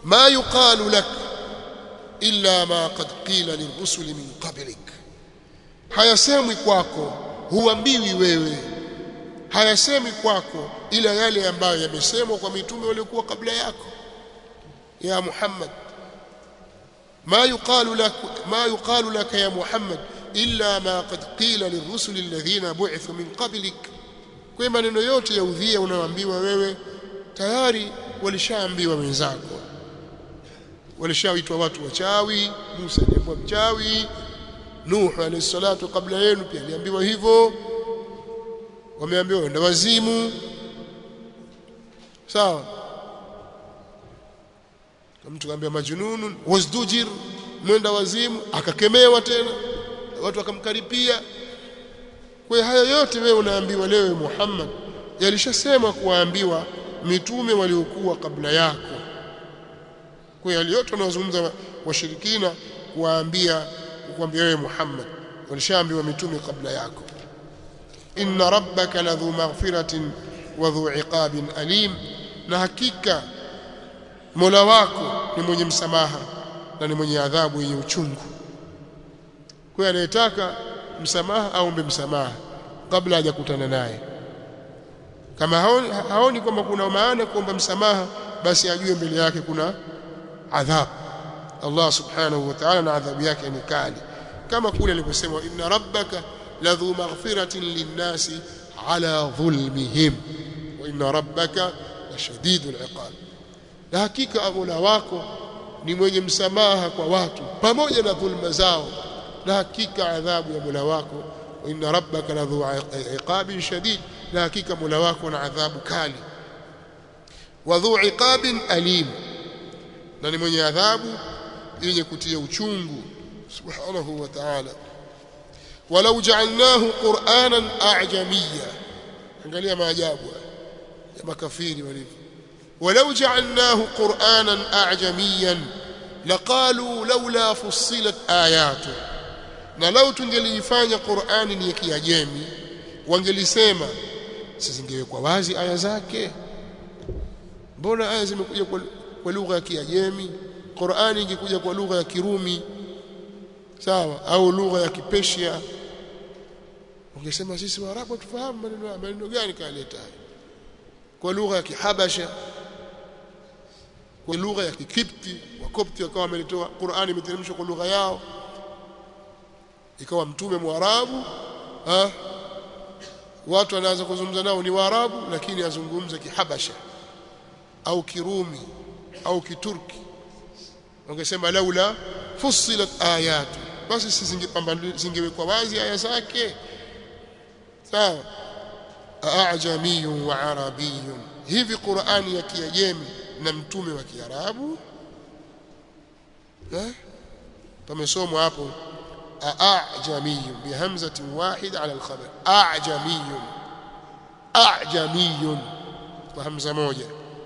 ma yuqalu lak illa ma qad qila lirrusuli min qablik hayasemwi kwako huambiwi wewe hayasemi kwako ila yale ambayo yamesemwa kwa mitume waliokuwa kabla yako ya Muhammad ما يقال لك ما يقال لك يا محمد إلا ما قد قيل للرسل الذين بعثوا من قبلك kwa maneno yote ya udhia unaoambiwa wewe tayari walishaambiwa wenzako walishaitwa watu wachawi Musa alikuwa mchawi Nuh alayhi salatu kabla yenu pia aliambiwa hivyo wameambiwa wenda wazimu sawa mtu kaambia majnunun wasdujir mwenda wazimu akakemewa tena watu wakamkaripia kwa haya yote wewe unaambiwa leo Muhammad yalishasema kuwaambiwa mitume waliokuwa kabla yako kwa hiyo yote wanazungumza washirikina kuwaambia kuambia wewe Muhammad walishaambiwa mitume kabla yako inna rabbaka ladhu maghfiratin wa dhu iqabin alim na hakika Mola wako ni mwenye msamaha na ni mwenye adhabu yenye uchungu. Kwa hiyo anayetaka msamaha aombe msamaha kabla hajakutana naye. Kama haoni, haoni kwamba kuna maana kuomba msamaha, basi ajue mbele yake kuna adhabu. Allah subhanahu wa ta'ala na adhabu yake ni kali, kama kule aliposema inna rabbaka ladhu maghfiratin linnasi ala dhulmihim wa inna rabbaka lashadidul iqab na hakika Mola wako ni mwenye msamaha kwa watu pamoja na dhulma zao na hakika adhabu ya Mola wako inna rabbaka ladhu iqabin shadid na hakika Mola wako na adhabu kali wa dhu iqabin alim na ni mwenye adhabu yenye kutia uchungu subhanahu wa ta'ala walau ja'alnahu qur'anan a'jamiyya angalia maajabu ya makafiri walivyo ولو جعلناه قرانا اعجميا لقالوا لولا فصلت اياته na lau tungelifanya Qur'ani ni ya Kiajemi wangelisema zisingewekwa wazi aya zake mbona aya zimekuja kwa, kwa lugha ya Kiajemi Qur'ani ingekuja kwa lugha ya Kirumi sawa au lugha ya Kipersia wangesema sisi Waarabu tufahamu maneno maneno gani kaleta kwa lugha ya Kihabasha kwa lugha ya Kikipti wakopti wakawa wameletoa Qur'ani imeteremshwa kwa lugha yao ikawa mtume mwarabu ha watu wanaanza kuzungumza nao ni waarabu lakini azungumza kihabasha au kirumi au kiturki wangesema laula fussilat ayatu basi zingewekwa wazi aya zake sawa ajamiyun wa arabiyun hivi Qur'ani ya Kiajemi na mtume wa Kiarabu eh pamesomwa hapo ajamiyun bihamzatin wahida ala alkhabar ajamiyun ajamiyun kwa hamza moja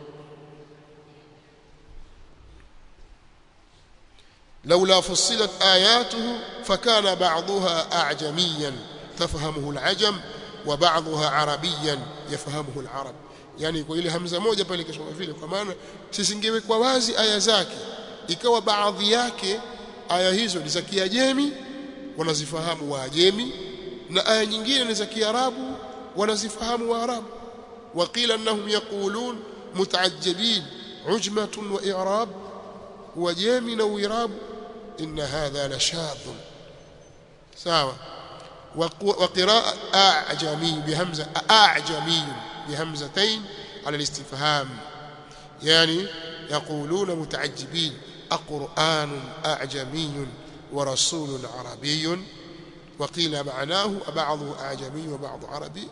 لولا فصلت آياته فكان بعضها أعجميا تفهمه العجم وبعضها عربيا يفهمه العرب yani kwa ile hamza moja pale kisoma vile kwa maana sisingewekwa wazi aya zake ikawa baadhi yake aya hizo ni za Kiajemi wanazifahamu Waajemi na aya nyingine ni za Kiarabu wanazifahamu Waarabu waqila annahum yaqulun mutaajjibin ujmatun wa i'rab wajemi na uirab inna hadha la shadh sawa وقراءة أعجمي بهمزة أعجمي بهمزتين على الاستفهام يعني يقولون متعجبين أقرآن أعجمي ورسول عربي وقيل معناه بعضه أعجمي وبعض عربي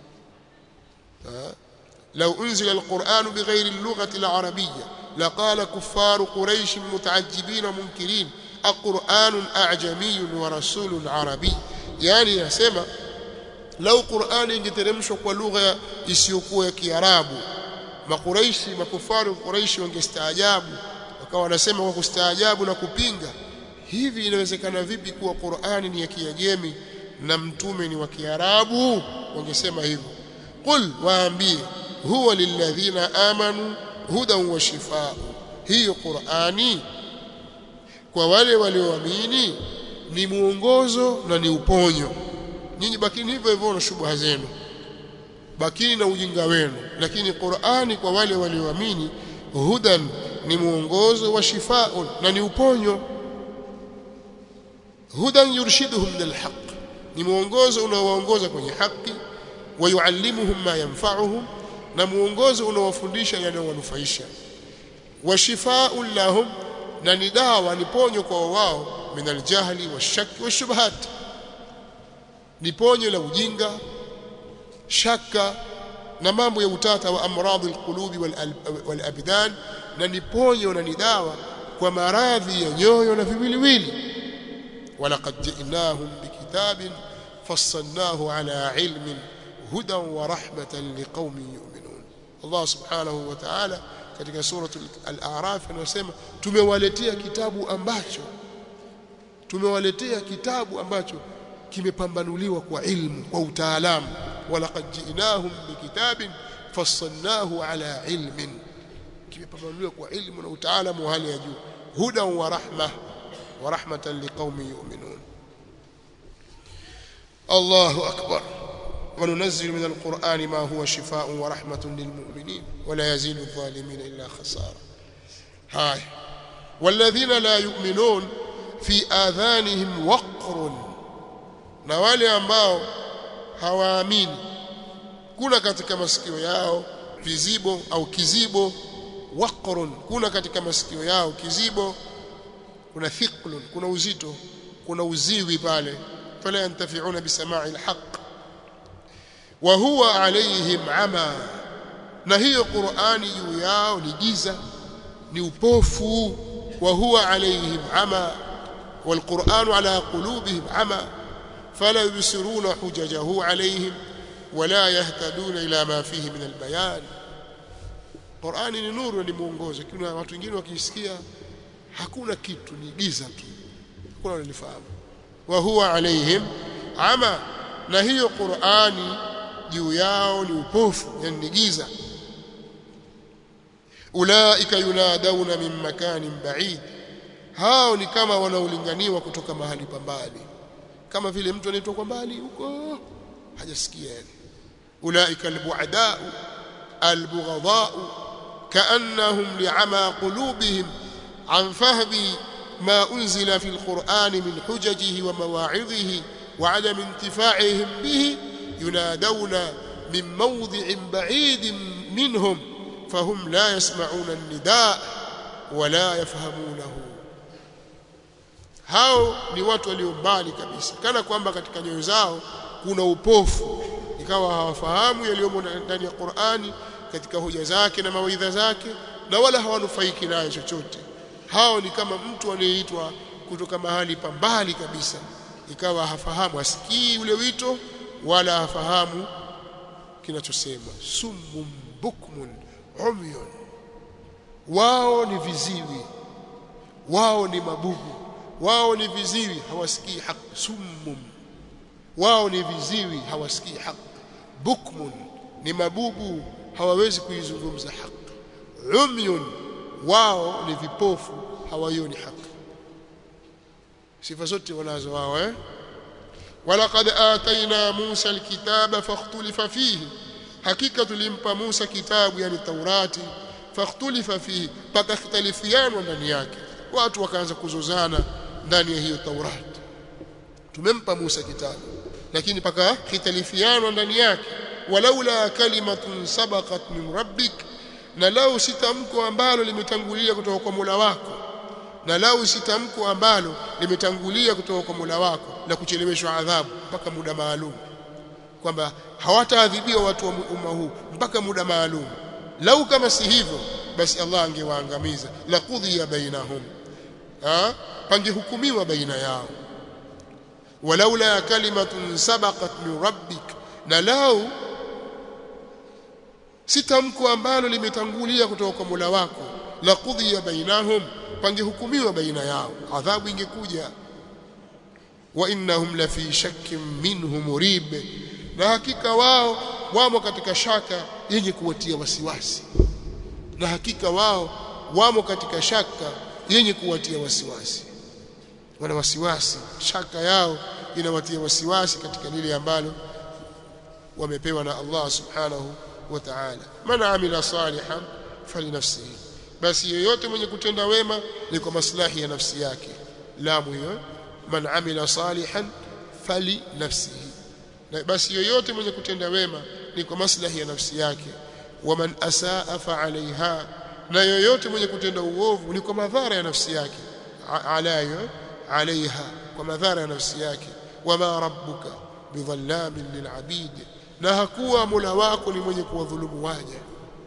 لو أنزل القرآن بغير اللغة العربية لقال كفار قريش متعجبين ومنكرين أقرآن أعجمي ورسول عربي yani yasema lau Qur'ani ingeteremshwa kwa lugha isiyokuwa ya Kiarabu makuraishi makufaru Quraishi wangestaajabu wakawa wanasema kwa kustaajabu na kupinga hivi inawezekana vipi kuwa Qur'ani ni ya Kiajemi na mtume ni wa Kiarabu wangesema hivyo qul waambie huwa lilladhina amanu hudan wa shifaa hiyo Qur'ani kwa wale walioamini ni muongozo na ni uponyo nyinyi bakini hivyo hivyo na shubha zenu bakini na ujinga wenu lakini Qur'ani kwa wale walioamini hudan ni muongozo wa shifaun na ni uponyo hudan yurshiduhum lil haqq ni muongozo unaowaongoza kwenye haki wayuallimuhum ma yanfa'uhum na muongozo unaowafundisha yanayowanufaisha wa shifaa'un lahum na ni dawa ni ponyo kwa wao min aljahli washaki washubhat ni ponyo la ujinga shaka na mambo ya utata wa amradhi alqulubi wal abdan na ni ponyo na ni dawa kwa maradhi ya nyoyo na viwiliwili walaqad ji'nahum bikitabin fassalnahu ala ilmin hudan wa rahmatan liqaumin yu'minun Allah subhanahu wa ta'ala katika suratul al-a'raf anasema tumewaletea kitabu ambacho tumewaletea kitabu ambacho kimepambanuliwa kwa ilmu kwa utaalamu walaqad ji'nahum bikitabin fassalnahu ala ilmin kimepambanuliwa kwa ilmu na utaalamu wa hali ya juu hudan wa rahma wa rahmatan liqaumin yu'minun Allahu akbar وننزل من القرآن ما هو شفاء ورحمة للمؤمنين ولا يزيد الظالمين إلا خسارة هاي والذين لا يؤمنون في آذانهم وقر na wale ambao hawaamini kuna katika masikio yao vizibo au kizibo waqrun kuna katika masikio yao kizibo kuna thiqlun kuna uzito kuna uziwi pale fala yantafi'una bisama'i alhaq wa huwa alaihim ama na hiyo Qur'ani juu yao ni giza ni upofu wa huwa alaihim ama والقرآن على قلوبهم عمى فلا يبصرون حججه عليهم ولا يهتدون إلى ما فيه من البيان Qur'ani ni nuru ni mwongozo kuna watu wengine wakisikia hakuna kitu ni giza tu hakuna wanalifahamu wa huwa alaihim ama na hiyo Qur'ani juu yao ni upofu yani ni giza ulaika yunadawna min makanin ba'id hao ni kama wanaolinganiwa kutoka mahali pa mbali kama vile mtu anaitwa kwa mbali huko hajasikia yani ulaika albu'ada albughadha كأنهم لعمى قلوبهم عن فهم ما أنزل في القرآن من حججه ومواعظه وعدم انتفاعهم به ينادون من موضع بعيد منهم فهم لا يسمعون النداء ولا يفهمونه hao ni watu walio mbali kabisa kana kwamba katika nyoyo zao kuna upofu ikawa hawafahamu yaliyomo ndani ya Qur'ani katika hoja zake na mawaidha zake na wala hawanufaiki nayo chochote hao ni kama mtu anayeitwa kutoka mahali pa mbali kabisa ikawa hafahamu asikii ule wito wala hafahamu kinachosema summun bukmun umyun wao ni viziwi wao ni mabubu wao ni viziwi hawasikii haki summum wao ni viziwi hawasikii haki bukmun ni mabubu hawawezi kuizungumza haki umyun wao ni vipofu hawaioni haki sifa zote wanazo wao eh walaqad atayna Musa alkitaba fakhtulifa fihi hakika tulimpa Musa kitabu yani Taurati fakhtulifa fihi pakakhtalifiana ndani yake watu wakaanza kuzozana ndani ya hiyo Taurati tumempa Musa kitabu lakini paka khitalifiana ndani yake walaula kalimatun sabaqat min rabbik na lau sitamko ambalo limetangulia kutoka kwa Mola wako na lau sitamko ambalo limetangulia kutoka kwa Mola wako la kucheleweshwa adhabu mpaka muda maalum kwamba hawataadhibiwa watu wa umma huu mpaka muda maalum lau kama si hivyo basi Allah angewaangamiza la qudhiya bainahum ha pangehukumiwa baina yao walaula kalimatun sabaqat min rabbik na lau si tamko ambalo limetangulia kutoka kwa Mola wako la qudhiya bainahum pangehukumiwa baina yao adhabu ingekuja wa innahum la fi shakkin minhu murib na hakika wao wamo katika shaka yenye kuwatia wasiwasi na hakika wao wamo katika shaka yenye kuwatia wasiwasi wana wasiwasi shaka yao inawatia wasiwasi katika lile ambalo wamepewa na Allah subhanahu wa ta'ala man amila salihan falinafsihi basi yeyote mwenye kutenda wema ni kwa maslahi ya nafsi yake lamu hiyo man amila salihan fali nafsihi na basi yoyote mwenye kutenda wema ni kwa maslahi ya nafsi yake waman asaa fa alaiha na yoyote mwenye kutenda uovu ni kwa madhara ya nafsi yake alayo alaiha kwa madhara ya nafsi yake wama rabbuka bidhallamin lilabid na hakuwa mola wako ni mwenye kuwadhulumu waja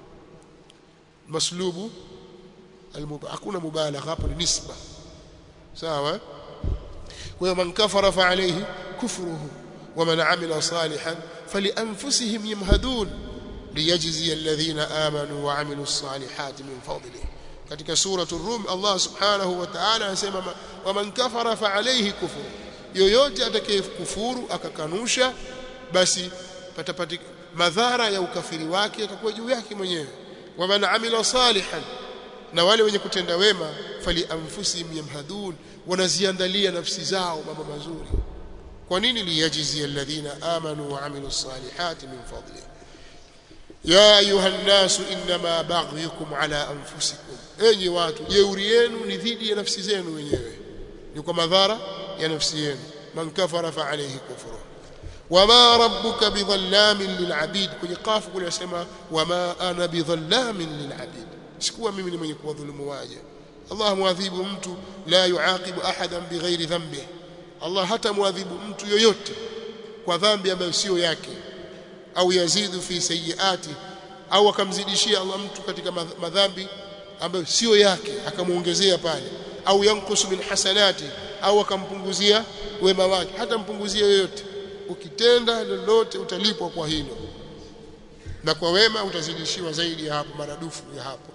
maslubu hakuna mubalagha hapo ni nisba sawa kwa hiyo man kafara fa alayhi kufruhu ومن عمل صالحا فلانفسهم يمهدون ليجزي الذين امنوا وعملوا الصالحات من فضله katika suratu rum Allah subhanahu wa ta'ala anasema waman kafara fa alayhi kufur yoyote atakayekufuru akakanusha basi patapati madhara ya ukafiri wake yatakuwa juu yake mwenyewe waman amila salihan na wale wenye kutenda wema fali anfusihim yamhadun wanaziandalia nafsi zao mambo mazuri kwa nini liyajzi alladhina amanu wa amilu salihati min fadli ya ayuha nnasu inma baghyukum ala anfusikum enyi watu jeuri yenu ni dhidi ya nafsi zenu wenyewe ni kwa madhara ya nafsi yenu man kafara fa alayhi kufru wama rabbuka bidhallamin lilabid kwenye kafu kule yasema wama ana bidhallamin lilabid sikuwa mimi ni mwenye kuwadhulumu waja Allah muadhibu mtu la yuaqibu ahadan bighairi dhanbihi Allah hata muadhibu mtu yoyote kwa dhambi ambayo sio yake au yazidu fi sayiati au akamzidishia Allah mtu katika madhambi ambayo sio yake akamuongezea pale au yankusu min hasanati au akampunguzia wema wake hata mpunguzia yoyote ukitenda lolote utalipwa kwa hilo na kwa wema utazidishiwa zaidi ya hapo maradufu ya hapo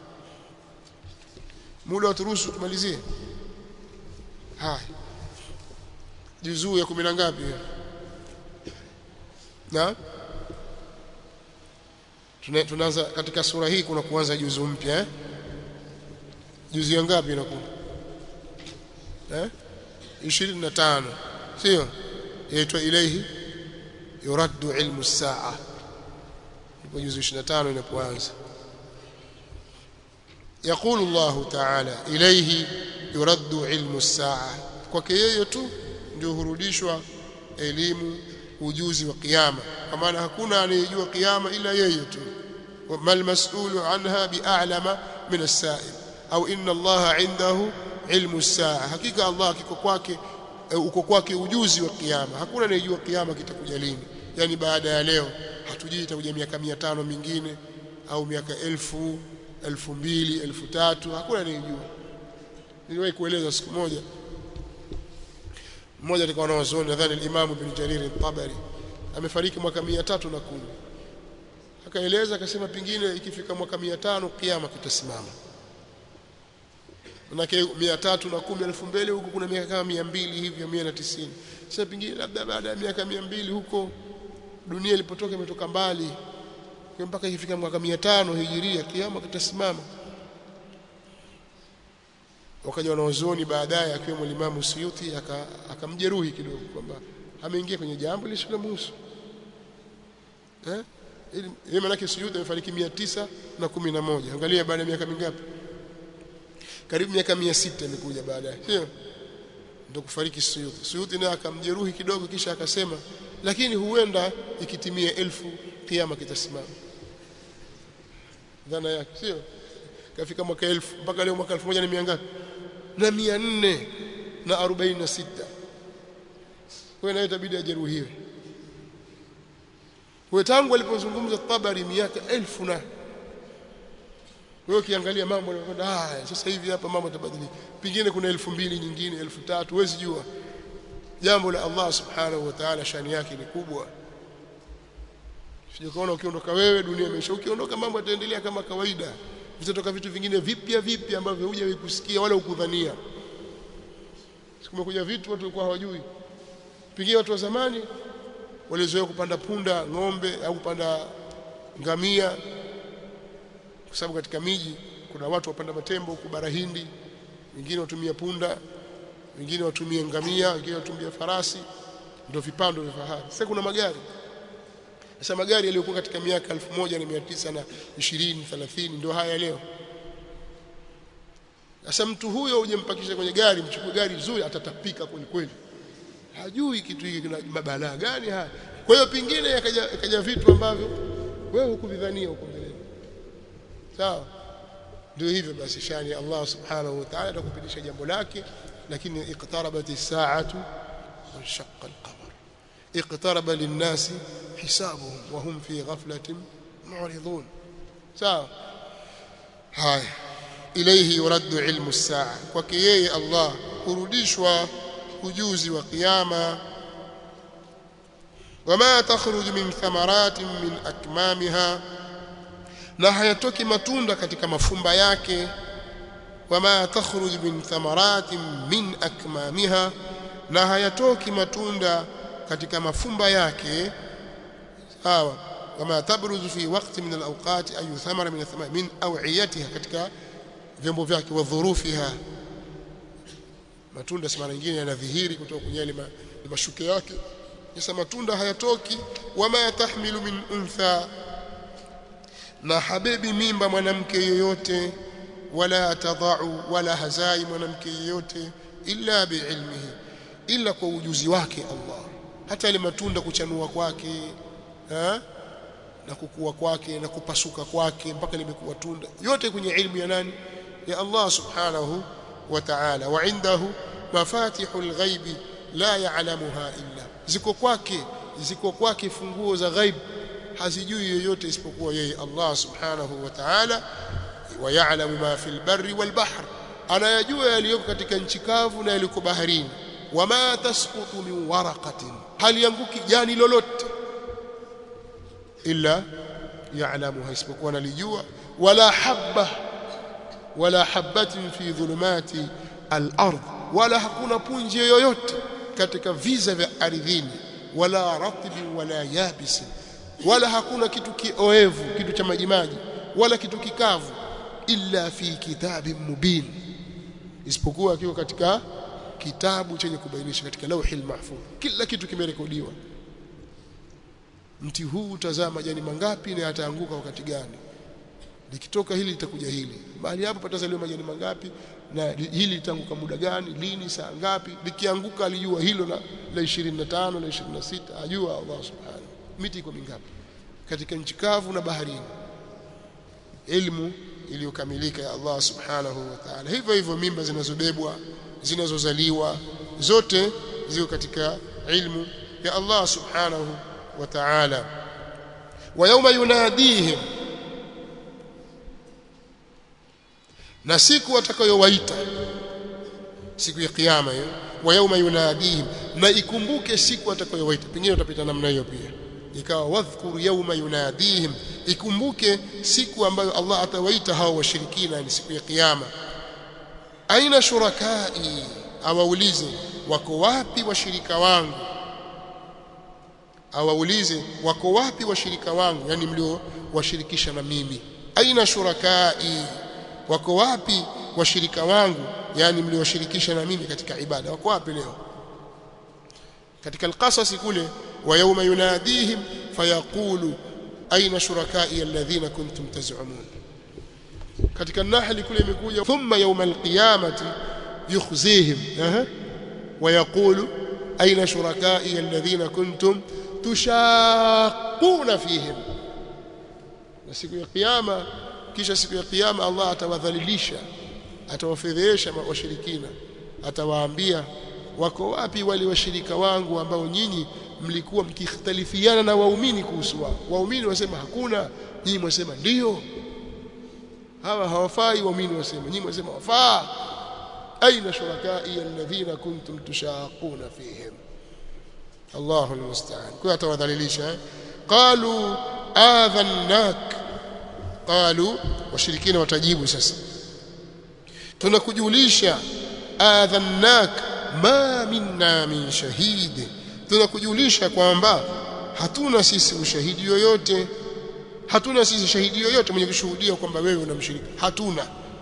muda waturuhusu tumalizie haya juzuu ya kumi na ngapi na tunaanza katika sura hii kuna kuanza juzu mpya eh juzu ya ngapi inakuwa eh 25 sio yaitwa ilayhi yuraddu ilmu saa ndipo juzu 25 inapoanza يقول الله تعالى إليه يرد علم الساعة kwake yeye tu ndio hurudishwa elimu ujuzi wa kiyama kwa maana hakuna anayejua kiyama ila yeye tu mal mas'ulu anha bi'alama min as-sa'il au inna Allah 'indahu ilmu as-sa'a hakika Allah kiko kwake uko kwake ujuzi wa kiyama hakuna anayejua kiyama kitakuja lini yani baada ya leo hatujui itakuja miaka 500 mingine au miaka elfu elfu mbili elfu tatu hakuna anayejua niliwahi kueleza siku moja mmoja alikuwa wanazuoni nadhani al-Imam Ibn Jarir al-Tabari amefariki mwaka 310 akaeleza akasema pingine ikifika mwaka 500 kiyama kitasimama manake 310 2000 huko kuna miaka kama 200 hivi 190 sasa pingine labda baada ya miaka 200 huko dunia ilipotoka imetoka mbali kwa mpaka ikifika mwaka 500 hijiria kiyama kitasimama wakaja wanaozoni baadaye akiwemo Imam Suyuti akamjeruhi aka kidogo kwamba ameingia kwenye jambo lisilomhusu eh ili maana Suyuti amefariki 911 angalia baada ya miaka mingapi karibu miaka 600 imekuja baadaye sio ndio kufariki Suyuti Suyuti naye akamjeruhi kidogo kisha akasema lakini huenda ikitimia elfu kiyama kitasimama dhana yake sio kafika mwaka elfu mpaka leo mwaka 1000 na mia ngapi na mia nne na arobaini na sita kwa naye itabidi ajeruhiwe kwa tangu alipozungumza Tabari miaka elfu na wewe ukiangalia mambo yanakwenda haya sasa hivi hapa mambo yatabadilika pengine kuna elfu mbili nyingine elfu tatu huwezi jua jambo la Allah subhanahu wa ta'ala shani yake ni kubwa Sijakaona ukiondoka wewe dunia imeisha ukiondoka mambo yataendelea kama kawaida vitatoka vitu vingine vipya vipya ambavyo hujawahi kusikia wala ukudhania sikumekuja vitu watu walikuwa hawajui pengine watu wa zamani walizoea kupanda punda ng'ombe au kupanda ngamia kwa sababu katika miji kuna watu wapanda matembo huku bara Hindi wengine watumia punda wengine watumia ngamia wengine watumia farasi ndio vipando vya fahari sasa kuna magari sasa magari yaliyokuwa katika miaka 1920 30 ndio haya leo sasa mtu huyo ujempakisha kwenye gari mchukue gari zuri atatapika kweli kweli hajui kitu hiki kina mabalaa gani haya kwa hiyo pingine yakaja yakaja vitu ambavyo wewe hukuvidhania huko mbele sawa ndio hivyo basi shani Allah subhanahu wa ta'ala atakupitisha jambo lake lakini iqtarabat as-sa'atu wa shaqqa al-qamar iqtaraba lin-nasi hisabuhum wa hum fi ghaflatin mu'ridun sawa haya ilayhi yuraddu ilmu as-sa'a kwake yeye Allah kurudishwa ujuzi wa kiyama wama takhruju min thamaratin min akmamiha na hayatoki matunda katika mafumba yake wama takhruju min thamaratin min akmamiha na hayatoki matunda katika mafumba yake sawa wama tabruzu fi waqti min alawqat ayu thamara min athmar min aw'iyatiha katika vyombo vyake wa dhurufiha matunda si mara nyingine yanadhihiri kutoka kwenye yale mashuke yake sasa matunda hayatoki wama tahmilu min untha na habebi mimba mwanamke yoyote wala tadau wala hazai mwanamke yoyote illa biilmihi illa kwa ujuzi wake Allah hata ile matunda kuchanua kwake ha? na kukua kwake na kupasuka kwake mpaka limekuwa tunda yote kwenye ilmu ya nani ya Allah subhanahu wa ta'ala wa indahu mafatihul ghaibi la ya'lamuha illa ziko kwake ziko kwake funguo za ghaib hazijui yoyote isipokuwa yeye Allah subhanahu wa ta'ala wa ya'lamu ma fil barri wal bahr anayajua yaliyoko katika nchi kavu na yaliko baharini wama tasqutu min waraqatin hal yanguki jani lolote illa ya'lamuha isipokuwa analijua wala habba wala habatin fi dhulumati al-ard wala hakuna punje yoyote katika viza vya ardhini wala ratbi wala yabisi wala hakuna kitu kioevu kitu cha majimaji wala kitu kikavu illa fi kitabin mubin isipokuwa kiko katika kitabu chenye kubainisha katika lauhil mahfuz kila kitu kimerekodiwa mti huu tazama majani mangapi na yataanguka wakati gani likitoka hili litakuja hili mahali hapo patazaliwa majani mangapi na hili litaanguka muda gani lini saa ngapi likianguka alijua hilo la, la 25 na 26 ajua Allah subhanahu miti iko mingapi katika nchi kavu na baharini ilmu iliyokamilika ya Allah subhanahu wa ta'ala hivyo hivyo mimba zinazobebwa zinazozaliwa zote ziko katika ilmu ya Allah subhanahu wa ta'ala wa yawma yunadihim na siku watakayowaita siku ya kiyama hiyo wa yawma yunadihim na ikumbuke siku watakayowaita pengine utapita namna hiyo pia ikawa wadhkuru yawma yunadihim ikumbuke siku ambayo Allah atawaita hao washirikina ni siku ya kiyama aina shurakai awaulize wako wapi washirika wangu awaulize wako wapi washirika wangu yani mlio washirikisha na mimi aina shurakai wako wapi washirika wangu yani mliowashirikisha na mimi katika ibada wako wapi leo katika alqasas kule wa yawma yunadihim fayaqulu aina shurakai alladhina kuntum taz'umun katika nahli kule imekuja thumma yawma alqiyamati yukhzihim aha wa yaqulu aina shurakai alladhina kuntum tushaquna fihim na siku ya kiyama kisha siku ya kiyama Allah atawadhalilisha atawafedhesha washirikina atawaambia wako wapi wale washirika wangu ambao nyinyi mlikuwa mkikhtalifiana na waumini kuhusu wao waumini wasema hakuna nyinyi mwasema ndio hawa hawafai waumini wasema nyinyi mwasema wafaa aina shurakai alladhina kuntum tushaquna fihim Allahu almusta'an kwa atawadhalilisha qalu adhannak qalu washirikina watajibu sasa tunakujulisha adhannak ma minna min shahid tunakujulisha kwamba hatuna sisi ushahidi yoyote hatuna sisi shahidi yoyote mwenye kushuhudia kwamba wewe unamshiriki hatuna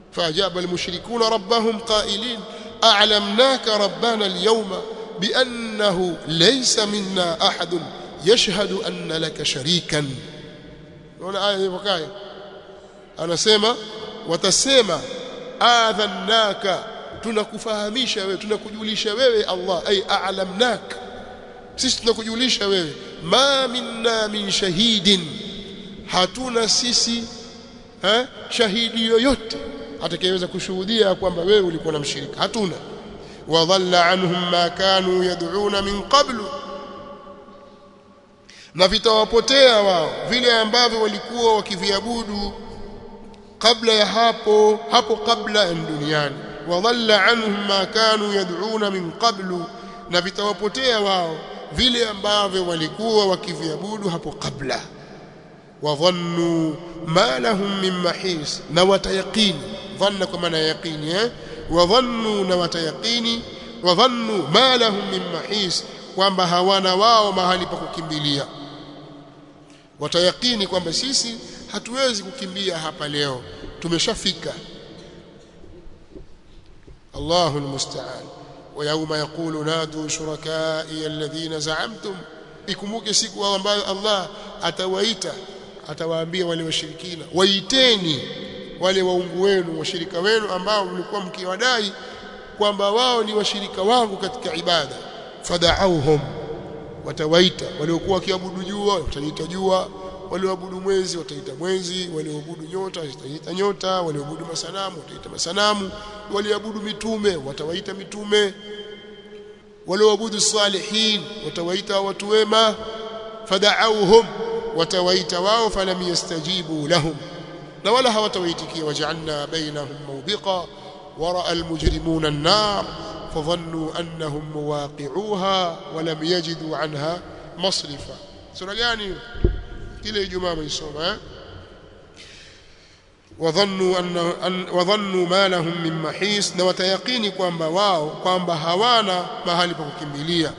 فأجاب المشركون ربهم قائلين أعلمناك ربنا اليوم بأنه ليس منا أحد يشهد أن لك شريكا هنا آية وكاية أنا سيما وتسيما آذناك tunakufahamisha wewe tunakujulisha wewe Allah ay a'lamnak sisi tunakujulisha wewe ma minna min shahidin hatuna sisi ha? shahidi yoyote atakayeweza kushuhudia kwamba wewe ulikuwa na mshirika hatuna wadhalla anhum ma kanu yad'una min qablu na vitawapotea wao vile ambavyo walikuwa wakiviabudu kabla ya hapo hapo kabla ya duniani wadhalla anhum ma kanu yad'una min qablu na vitawapotea wao vile ambavyo walikuwa wakiviabudu hapo kabla wadhannu ma lahum min mahis na watayaqini dhanna kwa maana yaqini eh wadhannu na watayaqini wadhannu ma lahum min mahis kwamba hawana wao mahali pa kukimbilia watayaqini kwamba sisi hatuwezi kukimbia hapa leo tumeshafika الله المستعان ويوم يقول نادوا شركائي الذين زعمتم ikumbuke siku ambayo Allah atawaita atawaambia wale washirikina waiteni wale waungu wenu washirika wenu ambao mlikuwa mkiwadai kwamba wao ni washirika wangu katika ibada fada'auhum watawaita waliokuwa wakiabudu jua wataita jua walioabudu mwezi wataita mwezi walioabudu nyota wataita nyota walioabudu masanamu wataita masanamu walioabudu mitume watawaita mitume walioabudu salihin watawaita watu wema fada'auhum watawaita wao falam yastajibu lahum na wala hawatawaitikia waj'alna bainahum mawbiqa wara'a almujrimuna an-nar fadhannu annahum muwaqi'uha wa lam yajidu 'anha masrifa sura gani kile ijumaa mwisoma eh wadhannu anna wadhannu ma lahum min mahis na watayaqini kwamba wao kwamba hawana mahali pa kukimbilia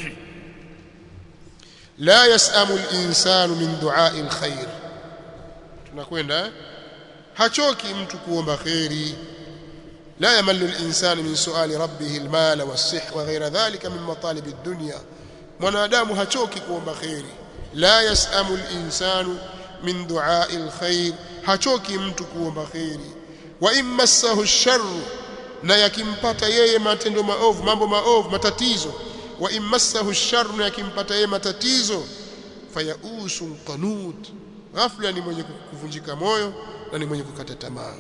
la yasamu al-insanu min du'a'i al-khair tunakwenda hachoki mtu kuomba khairi لا يمل الإنسان من سؤال ربه المال والصح وغير ذلك من مطالب الدنيا mwanadamu hachoki kuomba khairi la yasamu al-insanu min du'a'i al-khair hachoki mtu kuomba khairi wa immassahu ash-sharr na yakimpata yeye matendo maovu mambo maovu matatizo wa immassahu ash-sharr na yakimpata yeye matatizo fayausun qanut ghafla ni mwenye kuvunjika moyo na ni mwenye kukata tamaa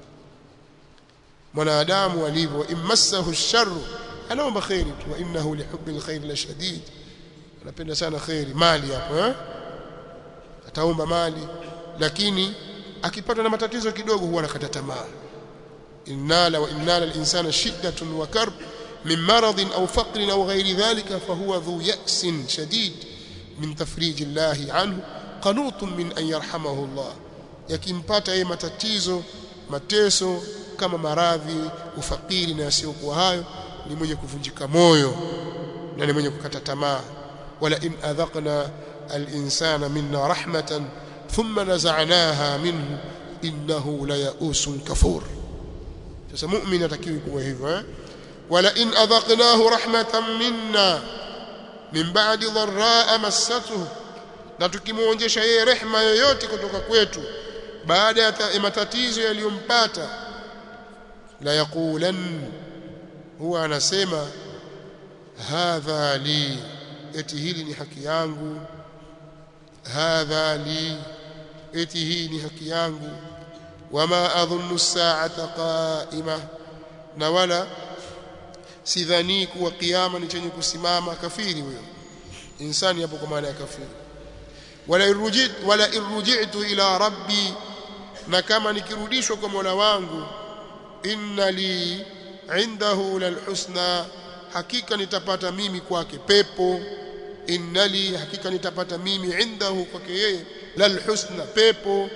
mwanadamu alivyo immassahu ash-sharr anaomba khairi tu wa innahu lihubbil khair la shadid anapenda sana khairi mali hapo eh ataomba mali lakini akipatwa na matatizo kidogo huwa anakata tamaa innala wa innala al-insana shiddatun wa karb min maradin aw faqrin aw ghayri dhalika fahuwa dhu ya'sin shadid min tafrij Allah anhu qanutun min an yarhamahu Allah yakimpata yeye matatizo mateso kama maradhi ufakiri na yasiyokuwa hayo ni mwenye kuvunjika moyo na ni mwenye kukata tamaa wala in adhaqna al-insana minna rahmatan thumma naza'naha minhu innahu la ya'usun kafur sasa mu'min atakiwi kuwa hivyo eh wala in adhaqnahu rahmatan minna min ba'di dharra'a massatuhu na tukimuonjesha yeye rehma yoyote kutoka kwetu baada ya matatizo yaliyompata la yaqulan huwa anasema hadha li eti hili ni haki yangu hadha li eti hii ni haki yangu wama adhunnu as-sa'ata qa'ima na wala sidhani kuwa kiyama ni chenye kusimama kafiri huyo insani hapo kwa maana ya kafiri wala irujit wala irji'tu ila rabbi na kama nikirudishwa kwa Mola wangu inna li indahu lalhusna hakika nitapata mimi kwake pepo inna li hakika nitapata mimi indahu kwake yeye lalhusna pepo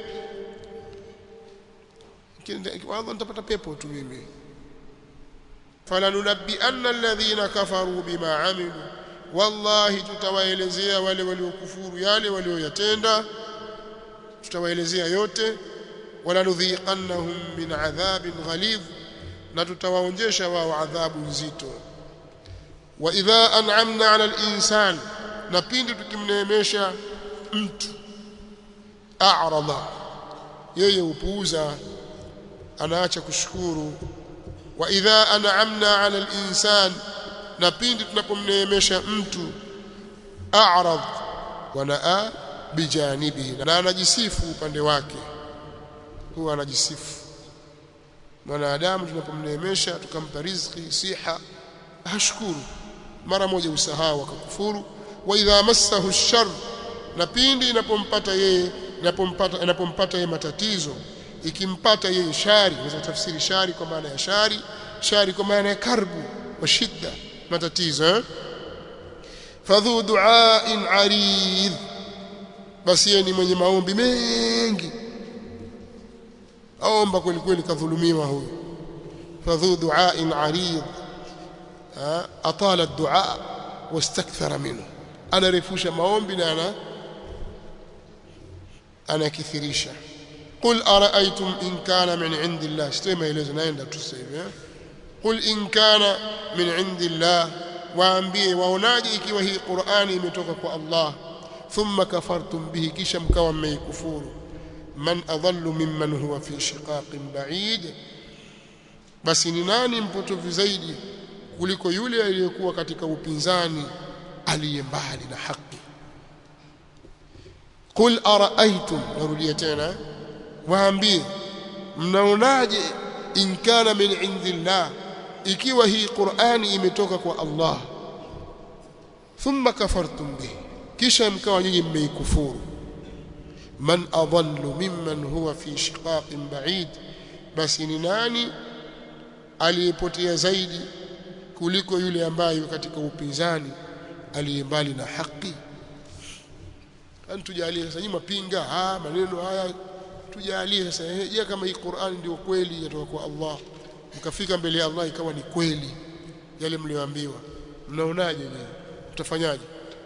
kwanza nitapata pepo tu mimi falanunabbi anna alladhina kafaru bima amilu wallahi tutawaelezea wale waliokufuru yale walioyatenda tutawaelezea yote wala nudhiqannahum min adhabin ghalidh na tutawaonjesha wao adhabu nzito wa idha an'amna 'ala al-insan na pindi tukimneemesha mtu a'rada yeye upuuza anaacha kushukuru wa idha an'amna 'ala al-insan na pindi tunapomneemesha mtu a'rad wa naa bijanibihi na anajisifu upande wake huwa anajisifu mwanadamu tunapomneemesha tukampa riziki siha hashukuru mara moja usahau akakufuru wa idha massahu shar na pindi inapompata yeye inapompata inapompata yeye matatizo ikimpata yeye shari unaweza tafsiri shari kwa maana ya shari shari kwa maana ya karbu wa shidda matatizo eh? fadhu du'ain arid basi yeye ni mwenye maombi mengi aomba kweli kweli kadhulumiwa huyo fadhu du'ain arid atala ad-du'a wastakthara minhu anarefusha maombi na ana anakithirisha qul ara'aytum in kana min 'indillah sitoe maelezo naenda tu sasa hivi qul in kana min 'indillah waambie waonaje ikiwa hii Qur'ani imetoka kwa Allah thumma kafartum bihi kisha mkawa mmeikufuru man adallu mimman huwa fi shiqaqin ba'id basi ni nani mpotovu zaidi kuliko yule aliyekuwa katika upinzani aliye mbali na haki qul araaitum narudia tena waambie mnaonaje in kana min indillah ikiwa hii Qur'ani imetoka kwa Allah thumma kafartum bihi kisha mkawa nyinyi mmeikufuru man adallu mimman huwa fi shiqaqin ba'id basi ni nani aliyepotea zaidi kuliko yule ambaye katika upinzani aliyembali na haki tujalie sasa nyinyi mapinga ah maneno haya tujalie sasa je kama hii Qur'an ndio kweli yatoka kwa Allah mkafika mbele ya Allah ikawa ni kweli yale mlioambiwa mnaonaje nyinyi mtafanyaje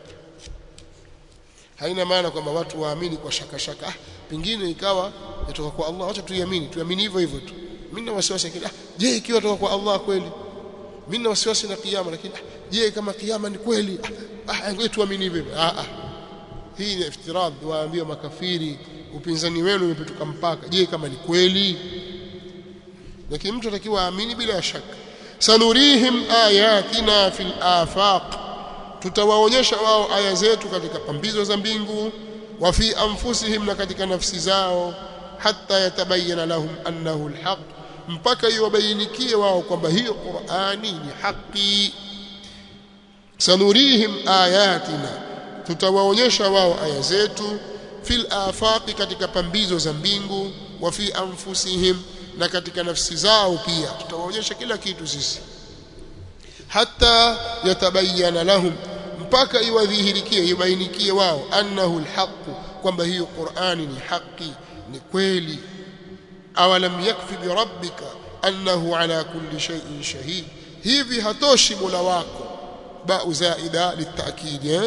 haina maana kwamba watu waamini kwa shaka shaka ah pengine ikawa yatoka kwa Allah acha tuiamini tuamini hivyo hivyo tu mimi na wasiwasi ah je ikiwa toka kwa Allah kweli mimi na wasiwasi na kiyama lakini je kama kiyama ni kweli ah ngoja tuamini hivyo ah ah hii ni iftirad waambia makafiri upinzani wenu umepetuka mpaka je kama ni kweli lakini mtu atakiwa aamini bila shaka sanurihim ayatina fil afaq tutawaonyesha wao aya zetu katika pambizo za mbingu wa fi anfusihim na katika nafsi zao hatta yatabayyana lahum annahu alhaq mpaka iwabainikie wao kwamba hiyo Qur'ani ni haki sanurihim ayatina tutawaonyesha wao aya zetu fil afaqi katika pambizo za mbingu wa fi anfusihim na katika nafsi zao pia tutawaonyesha kila kitu sisi hatta yatabayyana lahum mpaka iwadhihirikie ibainikie wao annahu alhaq kwamba hiyo Qur'ani ni haki ni kweli awalam yakfi bi rabbika annahu ala kulli shay'in shahid hivi hatoshi mola wako ba'u zaida litakid eh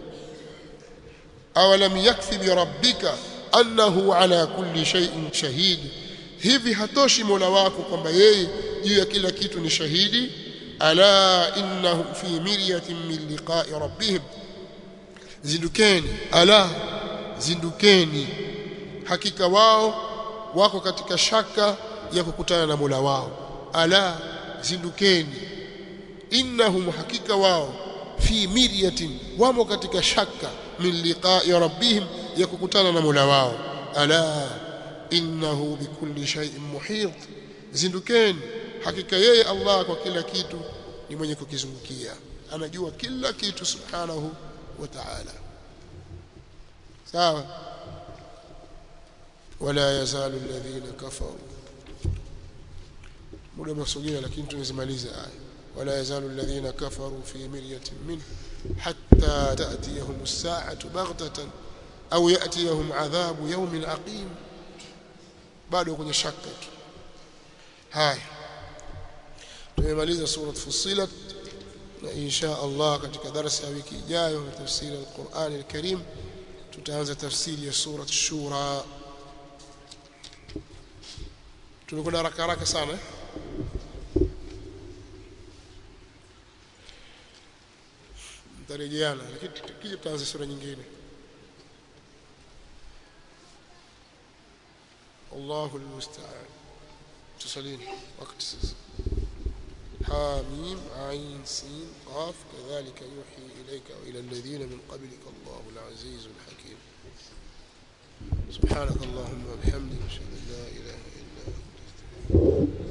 awalam yakfi bi rabbika annahu ala kulli shay'in shahid hivi hatoshi mola wako kwamba yeye juu ya kila kitu ni shahidi ala innahum fi miryatin min liqa'i rabbihim zindukeni ala zindukeni hakika wao wako katika shaka ya kukutana na Mola wao ala zindukeni innahum hakika wao fi miryatin wamo katika shaka min liqa'i rabbihim ya kukutana na Mola wao ala innahu bikulli shay'in muhit zindukeni hakika yeye Allah kwa kila kitu ni mwenye kukizungukia anajua kila kitu subhanahu wa ta'ala sawa ولا يزال الذين كفروا muda umesogea lakini tunazimaliza aya ولا يزال الذين كفروا في مرية منه حتى تأتيهم الساعة بغتة أو يأتيهم عذاب يوم عقيم bado kwenye shaka tu haya tumemaliza sura Fussilat na insha Allah katika darasa ya wiki ijayo na tafsiri ya Qur'an al-Karim tutaanza tafsiri ya sura Shura tumekwenda haraka haraka sana eh? mtarejeana lakini tukija tutaanza sura nyingine Allahu almusta'an tusalini wakati sasa حاميم عين سين قاف كذلك يوحي إليك وإلى الذين من قبلك الله العزيز الحكيم سبحانك اللهم وبحمدك أشهد أن لا إله إلا أنت